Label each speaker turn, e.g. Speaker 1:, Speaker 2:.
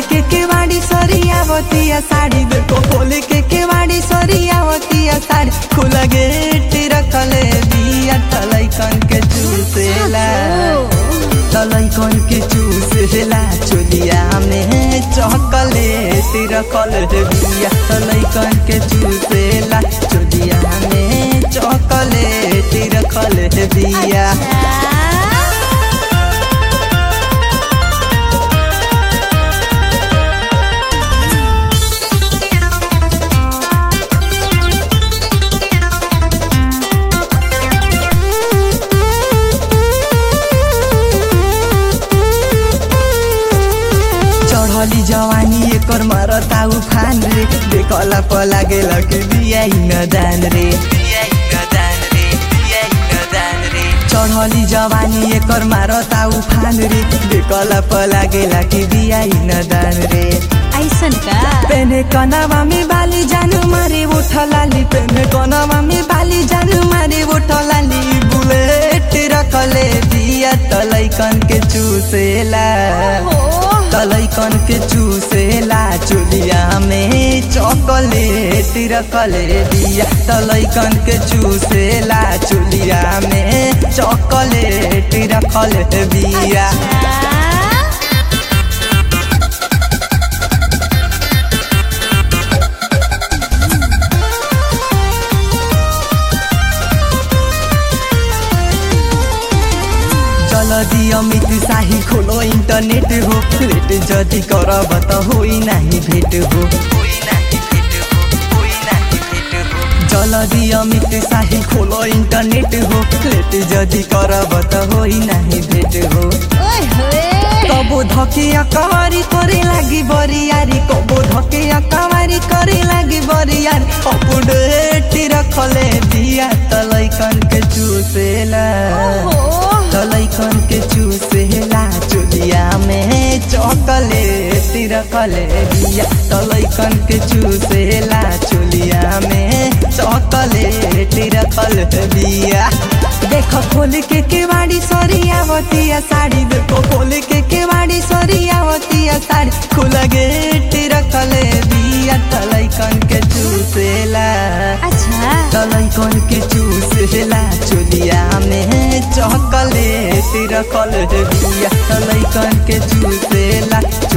Speaker 1: के केवाड़ी सरियावतिया साड़ी देखो खोल के केवाड़ी सरियावतिया साड़ी खुला गेट रखले बिया तलैकन के चूसेला तलैकन के चूसेला चोलिया में चॉकलेट रखल बिया तलैकन के चूसेला चोलिया में चॉकलेट रखल बिया चढ़ली जवानी एकर मरता उफान रे देखला प लागेला कि बियाई न दान रे चढ़ली जवानी एकर मारता उफान रे देखला प लागेला कि बियाई न दान रे
Speaker 2: ऐसन का
Speaker 1: पेने कनवा में बाली जानू मारे उठलाली पेने कनवा में बाली जानू मारे उठलाली बुलेट रखले बिया तलैकन के चूसेला तलैकन के चूसेला चुलिया में चॉकलेट रखले बिया तलैकन के चूसेला चुलिया में चॉकलेट रखले बिया जल्दी अमित शाही खोलो इंटरनेट हो लेट जदि करब त होई नाही भेट हो जल्दी अमित शाही खोलो इंटरनेट हो लेट जदि करब त होई नाही भेट हो
Speaker 2: ओए होए
Speaker 1: कबो धके अकवारी करे लागी बरियारी कबो धके अकवारी करे लागी बरियारी अपडेट रखले दिया तलैकन के चूसेला तलैकन के चूसेला चुलिया में चॉकलेट रखले दिया तलैकन के चूसेला चुलिया में चॉकलेट रखल दिया देखो खोल के केवाड़ी सरियावतिया साड़ी देखो खोल के केवाड़ी सरियावतिया साड़ी खुला गेट रखले दिया तलैकन के चूसेला
Speaker 2: अच्छा
Speaker 1: तलैकन के चूसेला चोलिया में चॉकलेट रखल बिया तलैकन के चूसेला